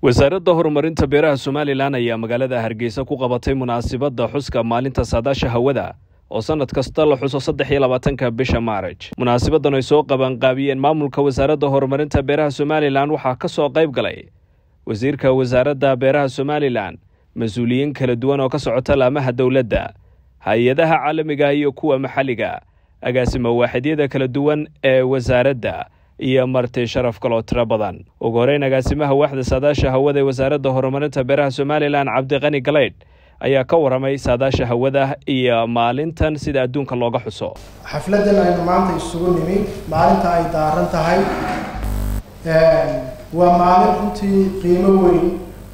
wasaaradda horumarinta beeraha somalilan ayaa magaalada hargeysa ku qabatay munaasibadda xuska maalinta saadaasha hawada oo sannad kasta la xuso saddex iyo labaatanka bisha maarij munaasibaddan ay soo qabanqaabiyeen maamulka wasaaradda horumarinta beeraha somalilan waxaa ka soo qayb galay wasiirka wasaaradda beeraha somalilan mas-uuliyiin kala duwan oo ka socota laamaha dowladda hay-adaha caalamiga iyo kuwa maxalliga agaasima waaxidyada kala duwan ee wasaaradda iyo marti sharaf kaloo tiro badan ugu horeyn agaasimaha waaxda saadaasha hawada ee wasaaradda horumarinta beeraha somalilan cabdiqani galeydh ayaa ka waramay saadaasha hawada iyo maalintan sida adduunka looga xuso xafladan aynu maanta isugu nimi maalinta ay daaran tahay waa maalin runtii qiimo weyn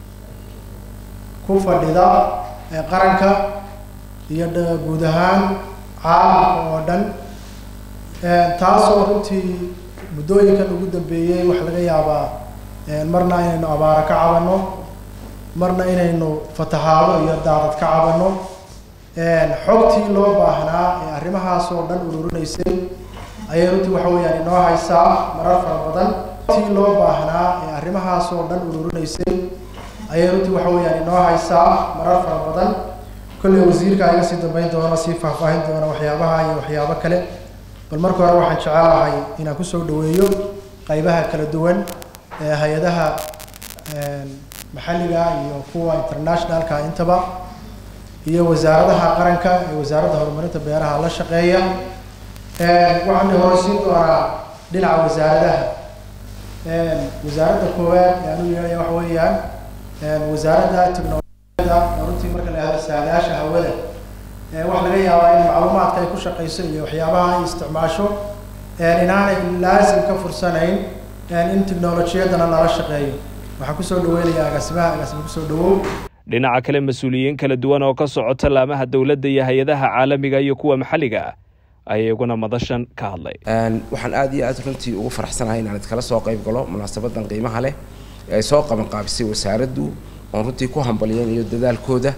ku fadhida qaranka iyo guud ahaan caalamka oo dhan taasoo runtii muddooyinkan ugu dambeeyey waxaa laga yaabaa marna inaynu abaaro ka cabanno marna inaynu fatahaado iyo daadad ka cabanno xogtii loo baahnaa ee arrimahaas oo dhan ururinaysay ayay runtii waxa weeyaan inoo haysaa marar fara badan xogtii loo baahnaa ee arrimahaas oo dhan ururinaysay ayay runtii waxa weeyaan inoo haysaa marar fara badan kolley wasiirka iga sii dambeyn doona sii faahfaahin doona waxyaabaha iyo waxyaabo kale bal marka hore waxaan jecelahay inaan kusoo dhaweeyo qaybaha kala duwan ee hay-adaha maxalliga iyo kuwa internationalka intaba iyo wasaaradaha qaranka ee wasaaradda horumarinta beeraha la shaqeeya waxaan horeysiin doonaa dhinaca wasaaradaha wasaaradda koowaad yaanu yeelaya waxa weeyaan wasaaradda technologiyada runtii marka la yahdo saadaasha hawada waxaa laga yaabaa in macluumaadka ay ku shaqeyso iyo waxyaabaha ay isticmaasho inaanay laasim ka fursanayn in technolojiyadana lala shaqeeyo waxaan kusoo dhaweynayaa agaasimaha agaasima kusoo dhawow dhinaca kale mas-uuliyiin kala duwan oo ka socota laamaha dowladda iyo hay-adaha caalamiga iyo kuwa maxalliga ah ayaa iyaguna madashan ka hadlay waxaan aad iyo aad runtii ugu faraxsanahay inaan idkala soo qayb galo munaasabadan qiimaha leh ee ay soo qaban qaabisay wasaaraddu oon runtii ku hambaliyeynayo dadaalkooda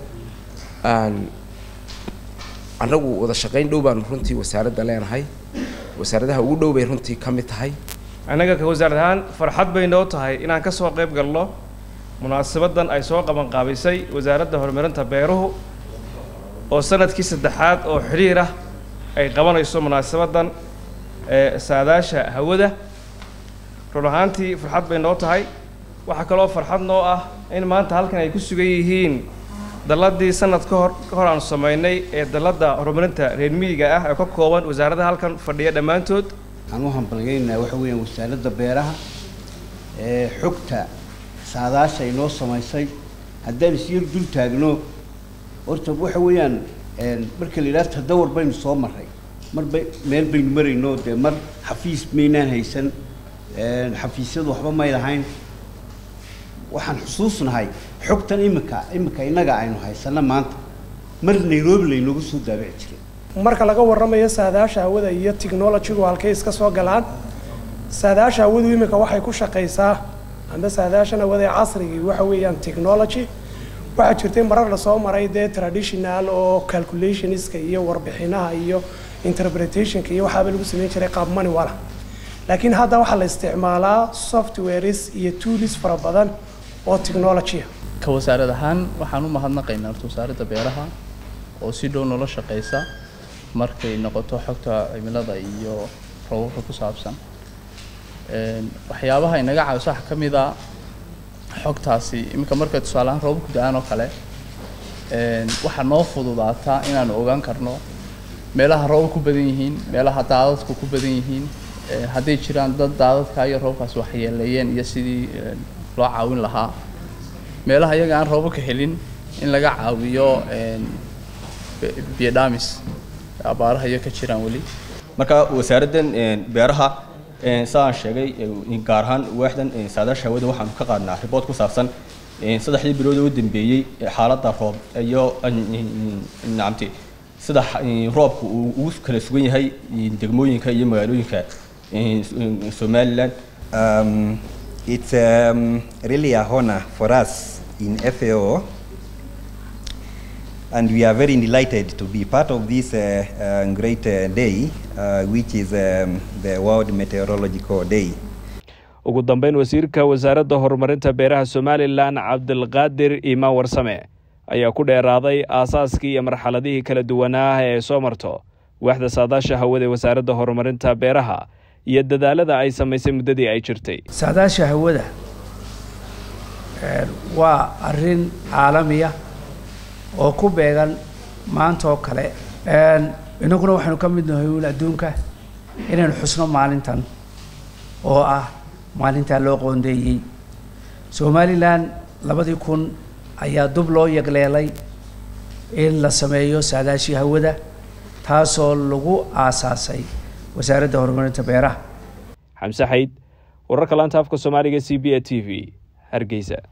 annagu wada shaqayn dhow baanu runtii wasaaradda leenahay wasaaradaha ugu dhow bay runtii ka mid tahay annaga ka wasaarad ahaan farxad bay noo tahay inaan ka soo qayb galno munaasabadan ay soo qabanqaabisay wasaaradda horumarinta beeruhu oo sanadkii saddexaad oo xidhiir ah ay qabanayso munaasabadan ee saadaasha hawada run ahaantii farxad bay noo tahay waxaa kaloo farxad noo ah in maanta halkan ay ku sugan yihiin dalladii sanad ka hor ka hor aanu samaynay ee dalladda horumarinta reer miyiga ah ee ka kooban wasaaradaha halkan fadhiya dhammaantood waxaan u hambalgeynaynaa waxa weeyaan wasaaradda beeraha ee xogta saadaasha inoo samaysay haddaan isyar dul taagno horta waxa weeyaan marka la yidhaha tadawar baynu soo marray marba meel baynu marayno dee mar xafiis maynaan haysan xafiisyadu waxba may lahayn waxaan xusuusnahay xogtan imika imika innaga aynu haysano maanta mar nairobi laynoogu soo daabici jiray marka laga warramayo saadaasha hawada iyo technologygu halkay iska soo galaan saadaasha hawadu imika waxay ku shaqaysaa amba saadaashan hawada ee casrigii waxa weeyaan technology waxaa jirtay marar lasoo maray dee traditional oo calculationska iyo warbixinaha iyo interpretationka iyo waxaaba lagu sameyn jiray qaab maniwala laakiin hadda waxaa la isticmaalaa softwares iyo tools fara badan oo technologya ka wasaarad ahaan waxaan u mahadnaqaynaa horta wasaaradda beeraha oo si dhow noola shaqeysa markay noqoto xogta cimilada iyo roobabka ku saabsan waxyaabaha inaga caawiso waxaa ka mid a xogtaasi iminka markay tusaaleahaan roobabku da-aan oo kale waxaa noo fududaataa inaanu ogaan karno meelaha roobab ku badan yihiin meelaha daadadku ku badan yihiin hadday jiraan dad daadadka iyo roobkaas waxyeeleeyeen iyo sidii loo caawin lahaa meelaha iyaga aan roobabka helin in laga caawiyo biodhamis abaaraha iyo ka jiraan weli marka wasaaraddan beeraha sidaan sheegay gaar ahaan waaxdan saadaasha hawada waxaanu ka qaadnaa ribood ku saabsan saddexdii bilood oo u dambeeyey xaaladda roob iyo nacamti sida roobku uu ugu kala sugan yahay degmooyinka iyo magaalooyinka somaliland Um, it's um, really a honor for us in FAO, and we are very delighted to be part of this uh, uh, great uh, day, uh, which is um, the World Meteorological Day. ugu dambeyn wasiirka wasaaradda horumarinta beeraha somalilan cabdilqaadir imaan warsame ayaa ku dheeraaday aasaaskii iyo marxaladihii kala duwanaa ee soo marto waaxda saadaasha hawada ee wasaaradda horumarinta beeraha iyo dadaalada ay samaysay muddadii ay jirtay saadaasha hawada waa arrin caalamiya oo ku beegan maanta oo kale innaguna waxaynu ka mid nahay uun adduunka inaynu xusno maalintan oo ah maalintaa loo qoondeeyey somalilan labadii kun ayaa dub loo yagleelay in la sameeyo saadaashii hawada taasoo lagu aasaasay wasaaradda horumarinta beeraha xamse xayd wararka laanta afka soomaaliga c b a t v hargeysa